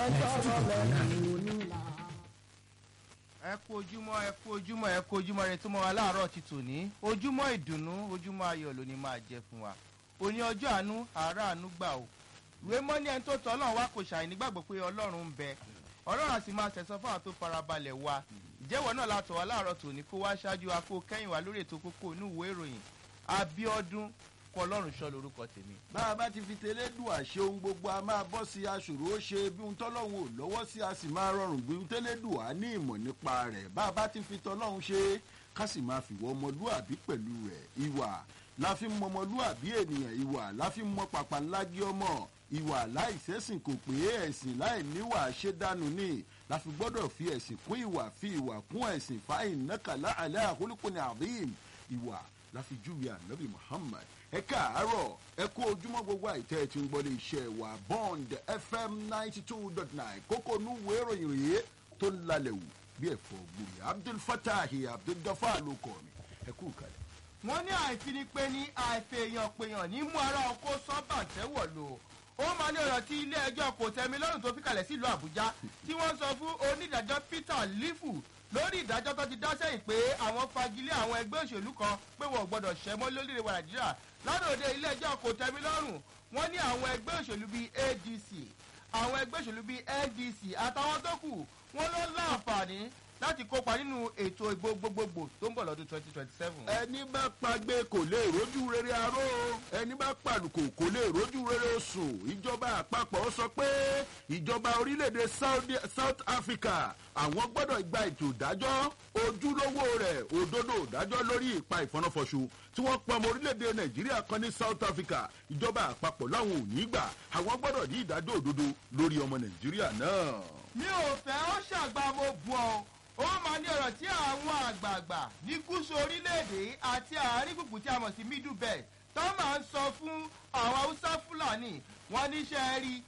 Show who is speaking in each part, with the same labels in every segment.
Speaker 1: ẹ kú ojúmọ́ ẹ kú ojúmọ́ ẹ kú ojúmọ́ rẹ tó mọ́ wa láàárọ̀ ti tòní ojúmọ́ ìdùnnú ojúmọ́ ayọ̀ ló ní máa jẹ fún wa òní ọjọ́ àánú àárọ̀ àánú gbà o ìwé mọ́ ní ẹni tó tọ́ ọlọ́run wá kò ṣàì nígbàgbọ́ pé ọlọ́run ń bẹ ọlọ́run àti máa tẹ̀sán fún àwọn tó farabalẹ̀ wa ìjẹ́wọ̀ náà látọ̀ wá láàárọ̀ tòní kó wá ṣáájú wa kó kẹ́yìn wá lórí ètò kókó inú ìwé ìròyìn abiodun kọ ọlọ́run ṣọ́ lórúkọ tèmi.
Speaker 2: bá a bá ti fi tẹ́lẹ̀ dùn àṣẹ ohun gbogbo a máa bọ́ sí aṣòro ó ṣe bí ohun tọ́lọ́hún ò lọ́wọ́ sí a sì máa rọrùn bí ohun tẹ́lẹ̀ dùn á ní ìmọ̀ nípa rẹ̀ bá a bá ti fi tọ́lọ́hún ṣe ká sì máa fìwọ́ ọmọlúàbí pẹ̀lú rẹ̀ ìwà la fi mọ ọmọlúàbí ènìyàn ìwà la fi mọ pàpàlágí ọmọ ìwà láìsẹ́sìn kò pé ẹ̀sìn láì níwà ṣe dànù ní la fi gbọ́dọ̀ fi ẹ̀sìn kún ìwà fi ìwà kún ẹ̀sìn fáìn nákàlá àlẹ́ àkólúkùnrin àdéhìm ìwà la fi júwe ànábì muhammad ẹ káàárọ̀ ẹ kú ojúmọ́ gbogbo àìtẹ́ ẹ ti ń gbọ́dọ̀ iṣẹ́ wa bond fm ninety two dot nine kókó núwèé ìròyìn rèé tó ń lalẹ̀ wù bí ẹ̀fọ́ gbòòrè abdul fatahi abdul gafar ló kọ́ mi ẹ kú kalẹ̀.
Speaker 1: wọ́n ní àìfinipé ní àìfèèyàn pèèyàn ní mú ara ọkọ sọ́bàǹtẹ́wọ̀ lò ó máa ní ọ̀rọ̀ tí ilé ẹjọ́ kò tẹ́mi lọ́rùn tó fi kalẹ̀ sílùú àbújá tí wọ́n sọ fún onídàájọ́ peter lifu lórí ìdájọ́ tó ti dá sẹ́yìn pé àwọn fagilé àwọn ẹgbẹ́ òṣèlú kan pé wọ́n gbọ́dọ̀ ṣẹ́mọ́ lórílẹ̀ wa nàìjíríà ládòde ilé ẹjọ́ kò tẹ́mi lọ́rùn wọ́n ní àwọn ẹgbẹ́ òṣèlú bíi adc àwọn ẹgbẹ́ òṣèlú bíi ndc àtàwọn tó kù wọ́n ló láǹfààní láti kópa nínú ètò ìbò gbogbogbò tó ń bọ̀ lọ́dún twenty twenty seven.
Speaker 2: ẹni bá pagbe kò lè rójú rere aró ẹni bá pàlùkò kò lè rójú rere oṣù ìjọba àpapọ̀ sọ pé ìjọba orílẹ̀-èdè south africa àwọn gbọ́dọ̀ gba ètò ìdájọ́ ojúlówó rẹ̀ òdodo ìdájọ́ lórí ìpa ìfọnáfọṣù tí wọ́n pa ọmọ orílẹ̀-èdè nàìjíríà kan ní south africa ìjọba àpapọ̀ láwọn ò ní gbà àwọn gbọ́dọ̀ ní ìdájọ́ òdodo lórí ọmọ nàìjíríà náà.
Speaker 1: mi ò fẹ́ ó ṣàgbà mo bu ọ ó máa ní ọ̀rọ̀ tí àwọn àgbààgbà ní gúúsù orílẹ̀-èdè àti àárín gbùngbùn tí a mọ̀ sí middle belt tó máa ń sọ fún àwọn haúsá fúlàní wọn níṣẹ́ rí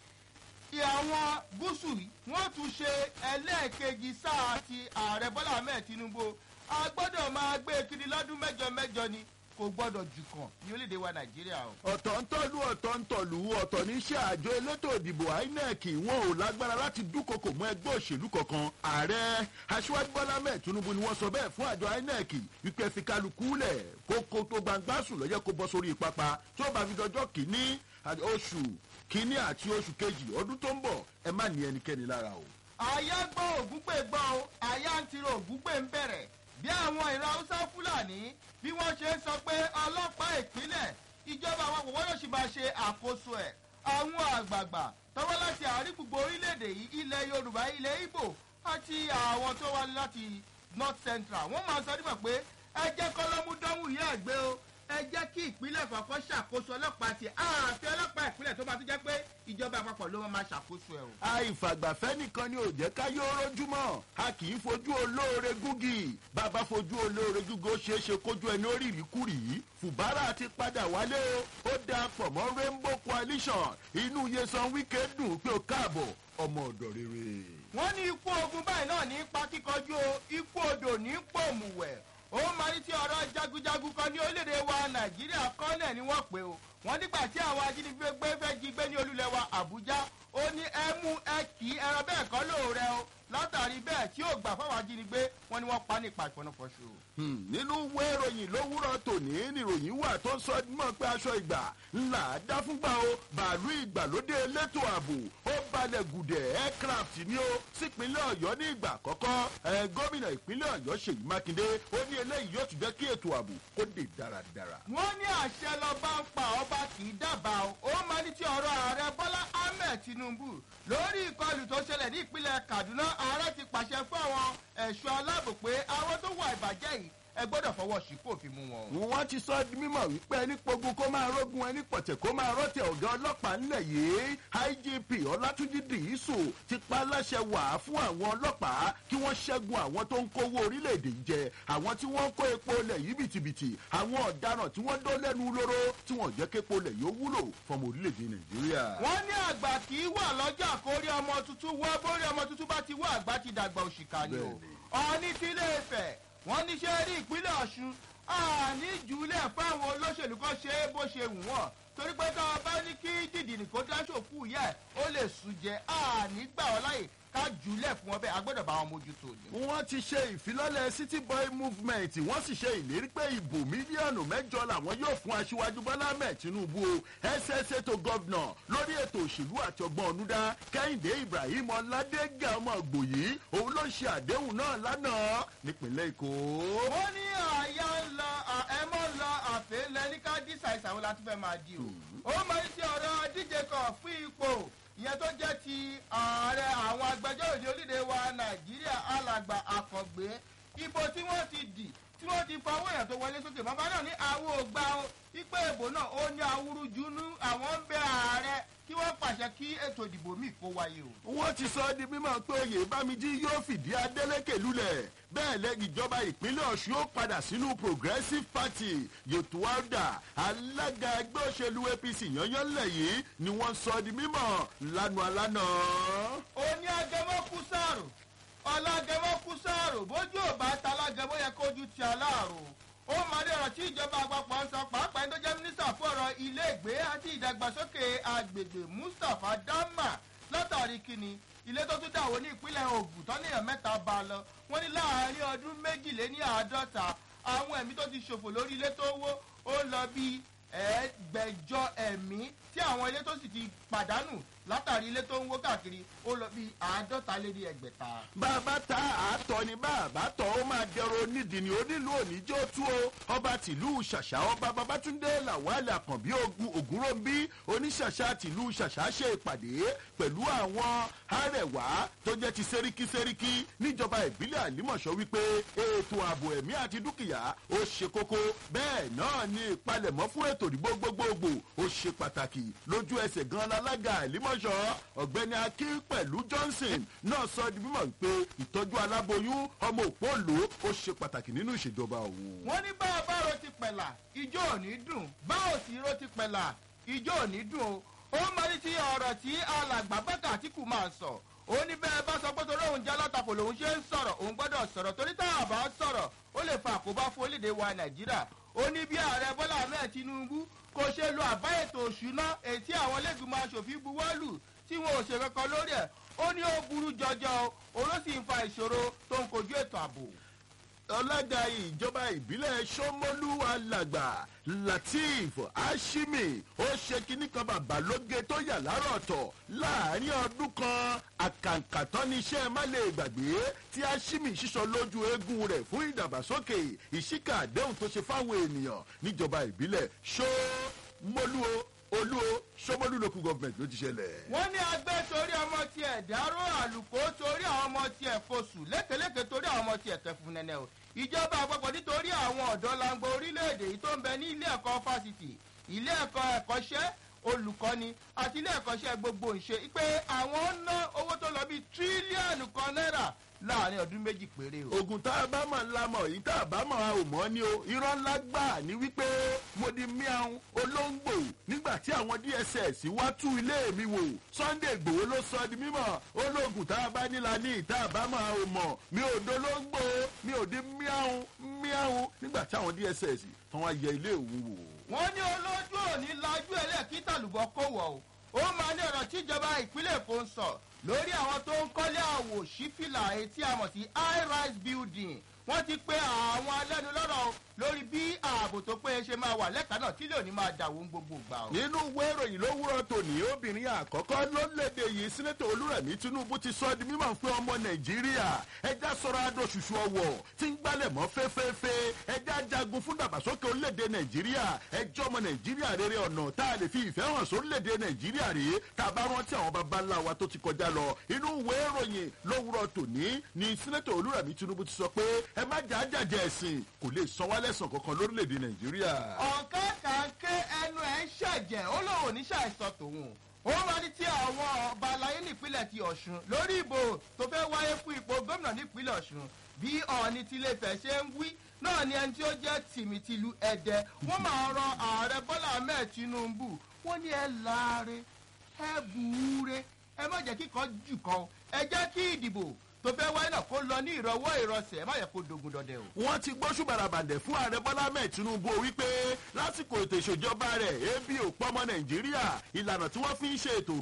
Speaker 1: àwọn gúúsù wọn tún ṣe ẹlẹ́ẹ̀kejì sáà ti ààrẹ bọ́lá ahmed tinubu a gbọ́dọ̀ máa gbé kiri lọ́dún mẹ́jọ mẹ́jọ ni kò gbọ́dọ̀ jù kàn ní orílẹ̀-èdè wa nàìjíríà o.
Speaker 2: ọ̀tọ̀ ń tọ́lú ọ̀tọ̀ ń tọ̀lú ọ̀tọ̀ ní iṣẹ́ àjọ elétò ìdìbò inec wọn ò lágbára láti dúnkokò mọ́ ẹgbẹ́ òṣèlú kankan ààrẹ aṣíwájú bọ́lá mẹ́ẹ̀ tinubu ni wọ́n sọ bẹ́ẹ̀ fún àjọ inec wípé fi kálukú lẹ̀ kókó tó gbangba sùn lọ́yẹ́ kó bọ́ sórí pápá tó bá fi dọjọ́ kìíní oṣù kìíní àti oṣù kejì ọdún tó ń bọ̀ ẹ má ní ẹnikẹ́ni lára o.
Speaker 1: àyà gbọ́ ògúnpè gbọ́ o àyà ń tiro ògúnpè ń bẹ̀rẹ̀ bí àwọn ìran haúsá fúlàní bí wọ́n ṣe ń sọ pé ọlọ́pàá ìpínlẹ̀ ìjọba àwọn kò wọ́n sì máa ṣe àkóso ẹ̀ àwọn àgbààgbà tọwọ́ láti àárín gbogbo orílẹ̀-èdè yìí ilẹ̀ yorùbá ilẹ̀ ibo àti àwọn tó wá láti north central wọ́n máa sọ nígbà pé ẹ jẹ́ kọ́lọ́mú dánwò yẹ́ ẹ̀gbẹ́ o ẹ jẹ́ kí ìpínlẹ̀ kọ̀ọ̀kan ṣàkóso ọlọ́pàá ti ààfin ọlọ́pàá ìpínlẹ̀ tó bá tún jẹ́ pé ìjọba àpapọ̀ ló máa ṣàkóso ẹ̀ o.
Speaker 2: àìfàgbàfẹ́ nìkan ni ò jẹ́ ká yóò rójúmọ́ a kì í fojú olóore gúgì bàbá fojú olóore gúgì ó ṣeé ṣe kójú ẹni ó rìrì kúrì fùbárà ti padà wálé o ó da pọ̀ mọ́ rainbow coalition inú yesan wíkẹ́ dùn pé ó káàbọ̀ ọmọ ọ̀dọ̀ rere.
Speaker 1: wọ́n ní ikú ogun báyìí náà ní pa kíkọjú o ikú odò ní pòmùwẹ̀ ó máa ní tí ọ̀rọ̀ jagunjagun kan ní orílẹ̀-èdè wa nàìjíríà kọ́lẹ̀ ni wọ́n pè o wọ́n nígbà tí àwọn ajínigbé gbé fẹ́ jí gbé ní olúlẹ̀ wa àbújá ó ní ẹ mú ẹ kì í ẹran bẹ́ẹ̀ kọ́ lóore o látàrí bẹ́ẹ̀ tí ó gbà fáwọn ajínigbé wọn ni wọ́n pa nípa ìfọ̀nàfọ̀ṣù.
Speaker 2: nínú ìwé ìròyìn lówùrọ̀ tòní níròyìn wà tó sọ mọ́ pé aṣọ ìgbà ńlá dá fúngbà o bàálù ìgbàlódé elétò ààbò ó balẹ̀ gùdẹ̀ aircraft ni ó sípínlẹ̀ ọ̀yọ́ ní ìgbà àkọ́kọ́ gómìnà ìpínlẹ̀ ọ̀yọ́ ṣèyí mákindé ó ní eléyìí yóò tún jẹ́ kí ètò ààbò kó dé dáradára.
Speaker 1: wọ́n ní àṣẹ lọ́ba ń pa ọba kì í dábàá o ó máa ní tí ọ̀rọ̀ ààrẹ bọ́lá ahmed tinubu lórí ìkọlù tó ṣẹlẹ̀ ní ìpínlẹ̀ kaduna ààrẹ ti pàṣẹ fún àwọn ẹ̀ṣọ́ aláàbò pé àwọn tó wà ìbàjẹ́ yìí ẹ gbọ́dọ̀ fọwọ́ sí kó fi mú wọn.
Speaker 2: wọ́n ti sọ di mímọ̀ wípé ẹni pogun kó máa rógun ẹni pọ̀tẹ̀ kó máa rọ́tẹ̀ ọ̀gá ọlọ́pàá ńlẹ̀ yìí igp ọlátúnjì dìísù ti pa láṣẹ wà fún àwọn ọlọ́pàá kí wọ́n ṣẹ́gun àwọn tó ń kówó orílẹ̀-èdè yìí jẹ àwọn tí wọ́n ń kó epo lẹ̀ yìí bìtìbìtì àwọn ọ̀daràn tí wọ́n dó lẹ́nu lóró tí wọ́n jẹ́ képo lẹ̀ yóò wúlò fọmọ orílẹ̀-èdè nàìjíríà.
Speaker 1: wọ́n ní àgbà kì í wà lọ́jà kórí ọmọ tuntun wọ́ bórí ọmọ tuntun bá ti wọ́ àgbà ti dàgbà òṣìkà ni o ọ̀ọ́ni tí ilé ìfẹ́ wọ́n ní ṣe rí ìpínlẹ̀ ọ̀ṣun àní jùlẹ̀ fáwọn olóṣèlú kan ṣe é bó ṣe wù wọ́n torí pé tá a bá ní kí dìdìrì kó dáṣòkú yẹ ó lè sùn jẹ àní gbà ọ́ láyè ká jùlẹ̀ fún ọbẹ̀ agbọ́dọ̀ bá wọn mójútó ni.
Speaker 2: wọ́n ti ṣe ìfilọ́lẹ̀ city boy movement wọ́n sì ṣe ìlérí pé ìbò mílíọ̀nù mẹ́jọ làwọn yóò fún aṣíwájú bọ́lá ahmed tinubu o ssa tó gọ́vnà lórí ètò òṣèlú àti ọgbọ́n ọ̀nùdá kẹ́hìndé ibrahim ọ̀làdẹ́gà ọmọ gbòyí òun ló ṣe àdéhùn náà lánàá nípínlẹ̀ èkó.
Speaker 1: wọ́n ní àyà ń lọ ẹ̀mọ́ lọ àfẹ́ lẹ́ni ká dísà ìsàwọ́ láti fẹ́ máa di o. ó máa ń ṣe ọ̀rọ̀ díje kan fún ipò ìyẹn tó jẹ́ ti ààrẹ àwọn agbẹjọ́rò ní orílẹ̀-èdè wa nàìjíríà alàgbà àkàngbé ibo tí wọ́n ti dì tí wọ́n ti fa owó èèyàn tó wọlé sókè bàbá náà ní àwọn ògbà ipe ìbò náà ó ní awúrújúnú àwọn ń bẹ ààrẹ kí wọ́n pàṣẹ kí ètò ìdìbò míì kó wáyé o.
Speaker 2: wọ́n ti sọ di mímọ̀ pé oyè bámijí yóò fìdí adélèké lulẹ̀ bẹ́ẹ̀ lẹ́yìn ìjọba ìpínlẹ̀ ọ̀ṣun ó padà sínú progressive party yotuwada alága ẹgbẹ́ òṣèlú apc yányánlẹ̀ yìí ni wọ́n sọ di mímọ̀ lánàá lánàá.
Speaker 1: oní agẹmọ kú sáàrò ọlágẹmọ kú sáàrò bójú ò bá ta alágẹmọ yẹ kójú ti aláàrò ó máa ní ọ̀rọ̀ tí ìjọba àpapọ̀ ń sọ pàápàá ẹni tó jẹ́ mínísítà fún ọ̀rọ̀ ilé ìgbé àti ìdàgbàsókè agbègbè mustapha dama látàrí kíni ilé tó tún dàwọ́ ní ìpínlẹ̀ ogun tán níyàn mẹ́ta bá a lọ wọ́n ní láàárín ọdún méjìléní àádọ́ta àwọn ẹ̀mí tó ti ṣòfò lórí ilé tó wó ó lọ bí ẹgbẹ̀jọ ẹ̀mí tí àwọn ilé tó sì ti pàdánù látàrí ilé tó ń wó káàkiri ó lọ bí àádọ́ta lé ní ẹgbẹ̀ta.
Speaker 2: bàbá ta àátọ ni bàbá tọ ó máa dẹrọ onídìí ni onílù oníjó tú o ọba tìlú ṣàṣà ọba babatunde làwálẹ àkànbí ogun ògúnròmbí oníṣàṣà tìlú ṣàṣà ṣe ìpàdé pẹ̀lú àwọn arẹwà tó jẹ́ ti sẹ́ríkí sẹ́ríkí níjọba ìbílẹ̀ àlímọ̀ṣọ́ wípé ètò ààbò ẹ̀mí àti dúkìá ó ṣe kókó bẹ́ẹ̀ náà ni ìpalẹ̀mọ́ fún ètò ìdìbò gbogbogbò ó ṣe pàtàkì lójú ẹsẹ̀ gan alága àlímọ̀ṣọ́ ọ̀gbẹ́ni akin pẹ̀lú johnson náà sọ di mímọ̀ pé ìtọ́jú aláboyún ọmọ òpóòlò ó ṣe pàtàkì nínú ìṣèjọba òun.
Speaker 1: wọ́n ní bá a bá ro ti pẹ̀là ijó ò ní dùn bá ò sì ro ti pẹ̀là ijó ò ní dùn o ó máa ní ti ọ̀rọ̀ tí alàgbà bàtà àtìkù máa sọ ó ní bẹ́ẹ̀ bá sọ pé torí òun jẹ́ alátakò lòun ṣe ń sọ̀rọ̀ òun gbọ́dọ̀ sọ̀rọ̀ torí tá a bá sọ̀rọ̀ ó lè fa àkóbá fún orílẹ̀-èdè wa nàìjíríà ó ní bí ààrẹ bọ́lá ahmed tinubu kò ṣe lo àbá ètò òṣùná ètí àwọn lẹ́gbìmọ̀ asòfin buwọ́lù tí wọn ò ṣe kankan lórí ẹ̀ ó ní ó burú jọjọ o ló sì ń fa ìṣòro tó ń kojú ètò ààbò.
Speaker 2: ọlága ìjọba ìbílẹ̀ sọmọlú alàgbà latif ashimi ó ṣe kinní kan bàbá lóge tó yà lárọ̀ ọ̀tọ̀ láàrin ọdún kan àkàǹkàtọ́ ní iṣẹ́ má lè gbàgbé tí ashimi ṣíṣọ lójú eegun rẹ̀ fún ìdàgbàsókè ìṣíkà àdéhùn tó ṣe fáwọn ènìyàn níjọba ìbílẹ̀ sọmọlú olúwo sọmọlú local government ló ti ṣẹlẹ̀.
Speaker 1: wọ́n ní agbẹ́ torí ọmọ tiẹ̀ dárò àlùkò torí àwọn ọmọ tiẹ̀ fosù lékeleke torí àwọn ọmọ tiẹ̀ kẹfún nẹ́nẹ́ o ìjọba àpapọ̀ nítorí àwọn ọ̀dọ́ langbo orílẹ̀-èdè yìí tó ń bẹ ní ilé ẹ̀kọ́ fásitì ilé ẹ̀kọ́ ẹ̀kọ́ṣẹ́ olùkọ́ni àti ilé ẹ̀kọ́ṣẹ́ gbogbo ìṣe pé àwọn ń ná owó tó lọ bíi tírílíọ̀nù kan náírà láàrin ọdún méjì péré o.
Speaker 2: ogun tá a bá mọ̀ ńlá mọ̀ yìí tá a bá mọ̀ a ò mọ̀ ni o irọ́ ńlá gbà ní wípé mo di miaun olóńgbò nígbà tí àwọn dss wá tú ilé mi wò sunday igbòho ló sọ di mímọ̀ ológun tá a bá nílá ní ìta àbámọ̀ a ò mọ̀ mi ò dolóńgbò mi ò di miaun miaun nígbà tí àwọn dss tán wá yẹ ilé òun wò.
Speaker 1: wọ́n ní olójú òní lajú ẹlẹ́ẹ̀kítà lùbọ́ kó wọ̀ o ó máa ní ọ̀rọ̀ tíjọba ìpínlẹ̀ èkó ń sọ lórí àwọn tó ń kọ́lé àwò sífìlà etí àmọ̀ sí high rise building wọ́n ti pe àwọn alẹ́nulọ́rọ̀ lórí bí ààbò tó péye ṣe máa wà lẹ́ka náà tí lóòní máa dàwó ń gbogbo gbà o.
Speaker 2: nínú ìwé ìròyìn lówùrọ̀ tòní obìnrin àkọ́kọ́ lórílẹ̀‐èdè yìí sínẹ́tọ̀ olúrẹ̀mí tinubu ti sọ di mímọ̀ pé ọmọ nàìjíríà ẹja sọ̀rọ̀ adóṣùṣù ọwọ̀ tí ń gbálẹ̀ mọ́ fẹ́fẹ́fẹ́ ẹja jagun fún dàgbàsókè orílẹ̀‐èdè nàìjíríà ẹjọ́ ọmọ nàìjíríà rere ọ̀nà tá a lè fi ìfẹ́ hàn sórílẹ̀‐èdè nàìjíríà rèé tá a bá rántí àwọn baba ńlá wa tó ti kọjá lọ inú ìwé ìròyìn lówùrọ̀ tòní ni sínẹ́tọ̀ olúrẹ̀mí tinubu ti sọ pé ẹ má jà á jàjẹ́ ẹ̀sìn kò lè san wálẹ̀sàn kankan lórílẹ̀‐èdè nàìjíríà.
Speaker 1: ọ̀kan kan ké ẹnu ẹ̀ ń ṣẹ̀jẹ̀ ó lóun ní ṣàìsàn tòun ó máa ní tí àwọn ọba aláyé nípínlẹ̀ ti ọ̀ṣun lórí ìbò tó fẹ́ wáyé fún ipò gómìnà nípínlẹ̀ ọ̀ṣun bí ọ̀ọ́ni tilẹ̀fẹ̀ ṣe ń wí náà ni ẹni tí ó jẹ́ tìmìtìlú ẹ̀dẹ wọ́n máa rọ ààrẹ bọ́lá ahmed tinubu wọ́n ní ẹ láre ẹ bùúre ẹ má jẹ́ kíkan jù kan ẹ jẹ́ kí ìdìbò tó fẹ́ wáyé náà kó lọ ní ìrọwọ́ ìrọsẹ̀ má yẹ kó dogun dọdẹ o.
Speaker 2: wọ́n ti gbóṣù bàràbàdẹ̀ fún ààrẹ bọ́lá mẹ́ẹ̀ tinubu wípé lásìkò ètò ìṣèjọba rẹ̀ ebi ò pọ́mọ nàìjíríà ìlànà tí wọ́n fi ń ṣe ètò